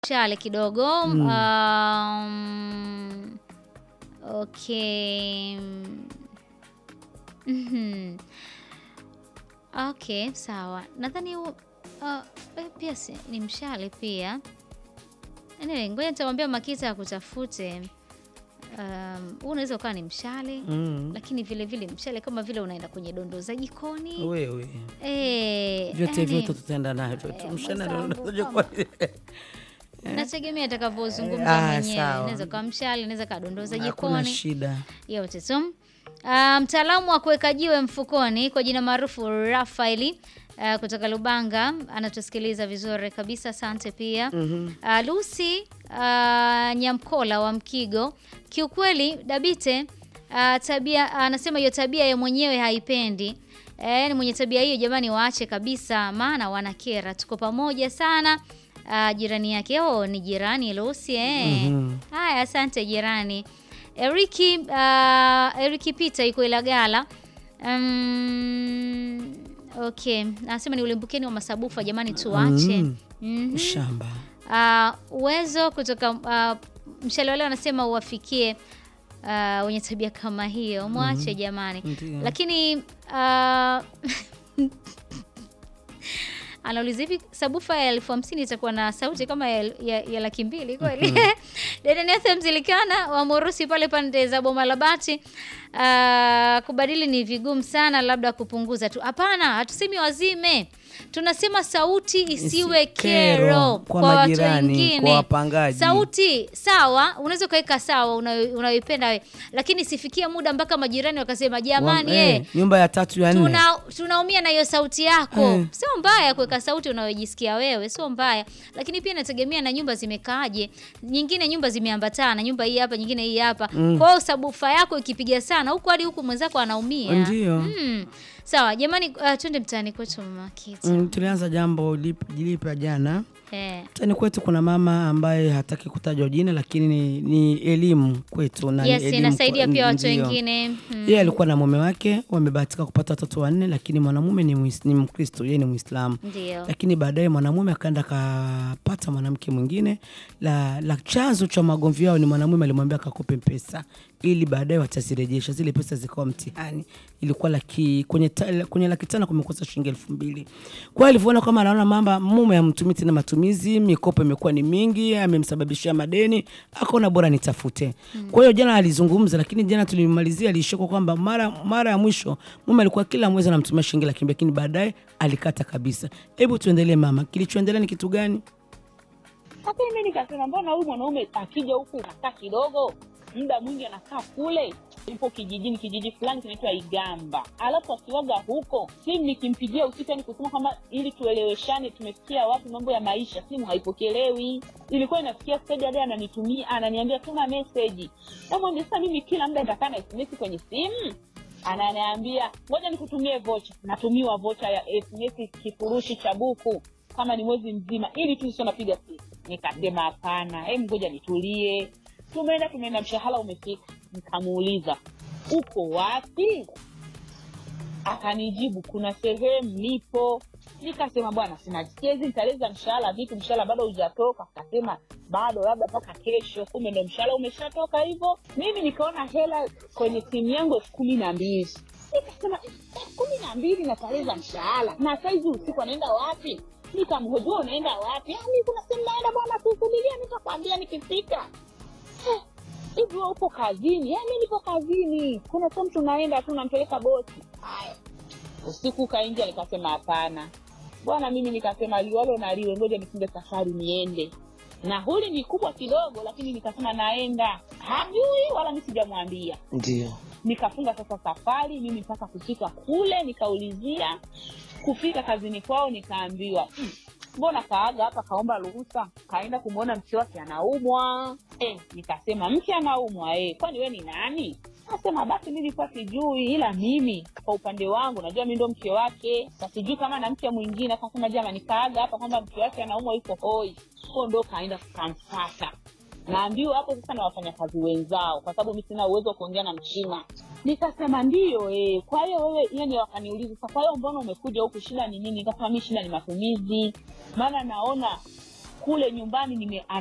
Chale kidogo. Mm. Um, okay. Mhm. Okay, sawa. Nadhani huu uh, eh, pia si, ni mshale pia. Anyway, ngoja nitamwambia Makita akutafute. Um, huu unaweza ukawa ni mshale Mm. lakini vile vile mshale kama vile unaenda kwenye dondo za jikoni. Wewe Eh, vyote yani, vyote tutaenda navyo tu. eh, Mshana mwenzangu, ndio kama- unajua nategemea atakavyozungumza Ah, mwenyewe. sawa. Inaweza kuwa mshale, inaweza kuwa dondo za hakuna jikoni. shida. yote tu. Ah, mtaalamu wa kuweka jiwe mfukoni kwa jina maarufu Rafaeli ah, kutoka Lubanga anatusikiliza vizuri kabisa, asante pia. Mhm. Ah, Lucy ah, Nyamkola wa Mkigo, kiukweli Dabite ah, tabia anasema hiyo tabia ya mwenyewe haipendi. Eh, ni mwenye tabia hiyo jamani, waache kabisa, maana wanakera. Tuko pamoja sana. Ah, jirani yake oh, ni jirani Lucy eh. Mhm. Haya, asante jirani. Eriki uh, Eriki Peter yuko Ilagala. Um, okay, anasema ni ulimbukeni wa masabufa jamani, tuache. Mm. Mhm. Shamba. Uh, uwezo kutoka uh, mshale wale wanasema uwafikie uh, wenye tabia kama hiyo, mwache jamani. Ndiyo. Lakini uh, anauliza hivi sabufa ya elfu hamsini itakuwa na sauti kama ya, ya, ya laki mbili kweli? Dedenethe Mzilikana wa Morusi pale pande za Boma la Bati. Uh, kubadili ni vigumu sana, labda kupunguza tu. Hapana, hatusemi wazime, tunasema sauti isiwe Isi- kero, kero kwa, kwa watu majirani, wengine. kwa wapangaji. Sauti sawa, unaweza ukaweka sawa unayo- unayoipenda wewe, lakini sifikia muda mpaka majirani wakasema jamani, Wa- eh, eh, nyumba ya tatu ya nne. tuna tunaumia na hiyo sauti yako. Eh. Sio mbaya kuweka sauti unayojisikia wewe, sio mbaya, lakini pia inategemea na nyumba zimekaaje. Nyingine nyumba zimeambatana, nyumba hii hapa, nyingine hii hapa. Kwa hiyo sabufa yako ikipiga sana huku hadi huku mwenzako anaumia. Ndio. Mm. Sawa jamani, uh, twende mtaani kwetu mama Kita. Mm, tulianza jambo lip- jilipya jana. Eh. Mtaani kwetu kuna mama ambaye hataki kutajwa jina, lakini ni, ni elimu kwetu na ni Yes, elimu inasaidia kwa- pia watu ndio. wengine. Mm. Yeye alikuwa na mume wake, wamebahatika kupata watoto wanne, lakini mwanamume ni, Muis- ni Mkristo, yeye ni Muislamu. Ndio. Lakini baadaye mwanamume akaenda akapata mwanamke mwingine. La, la chanzo cha magomvi yao ni mwanamume alimwambia akakope pesa ili baadaye watazirejesha. Zile pesa zikawa mtihani, ilikuwa laki kwenye, ta, kwenye laki tano kumekosa shilingi elfu mbili. Kwa hiyo alivyoona kama anaona mamba mume hamtumii tena matumizi, mikopo imekuwa ni mingi, amemsababishia madeni, akaona bora nitafute. Kwa hiyo jana alizungumza, lakini jana tulimalizia aliishia kwa kwamba mara mara ya mwisho mume alikuwa kila mwezi anamtumia shilingi laki mbili, lakini baadaye alikata kabisa. Hebu tuendelee mama, kilichoendelea ni kitu gani? Sasa mimi nikasema mbona huyu mwanaume akija huku anakaa kidogo, muda mwingi anakaa kule, yupo kijijini, kijiji fulani kinaitwa Igamba, alafu akiwaga huko, simu nikimpigia usiku, yani kusema kwamba ili tueleweshane tumefikia wapi mambo ya maisha, simu haipokelewi. Ilikuwa inafikia stage hadi ananitumia ananiambia tuma meseji, namwambia sasa mimi kila muda nitakaa na SMS kwenye simu ananiambia ngoja nikutumie vocha. Natumiwa vocha ya SMS kifurushi cha buku kama ni mwezi mzima, ili tu sio napiga simu. Nikasema hapana, hebu ngoja nitulie. Tumeenda tumeenda, mshahara umefika. Nikamuuliza uko wapi? Akanijibu kuna sehemu nipo. Nikasema bwana, sinasikia hizi nitaleza mshahara vipi? Mshahara bado hujatoka. Akasema bado, labda mpaka kesho. Kumbe ndo mshahara umeshatoka hivyo. Mimi nikaona hela kwenye simu yangu elfu kumi na mbili nikasema elfu kumi na mbili nataleza mshahara, na saizi usiku anaenda wapi? Nikamhojua unaenda wapi? "Ah, mimi kuna sehemu naenda bwana, kusubiria, nitakwambia nikifika. Eh, hivi wewe upo kazini? "Eh, mi nipo kazini, kuna sehemu tunaenda tu, nampeleka bosi. Haya, usiku ukaingia, nikasema hapana bwana, mimi nikasema liwalo na liwe, ngoja nifunge safari niende. Nauli ni kubwa kidogo, lakini nikasema naenda, hajui wala mi sijamwambia Ndio. nikafunga sasa safari mimi mpaka kufika kule, nikaulizia kufika kazini kwao, nikaambiwa "Mm, mbona kaaga hapa, kaomba ruhusa, kaenda kumwona mke wake anaumwa. Eh, nikasema mke anaumwa eh, kwani we ni nani? Nasema basi mi nilikuwa sijui, ila mimi kwa upande wangu najua mi ndo mke wake, na sijui kama na mke mwingine. Akasema jamani, kaaga hapa kwamba mke wake anaumwa, yuko hoi. Ko ndo kaenda kukamfata naambiwa hapo sasa na wafanyakazi wenzao, kwa sababu mi sina uwezo wa kuongea na Mchina. Nikasema ndiyo eh. Kwa hiyo wewe, yani wakaniuliza sasa, kwa hiyo mbona umekuja huku, shida ni nini? Nikasema mi shida ni matumizi, maana naona kule nyumbani nime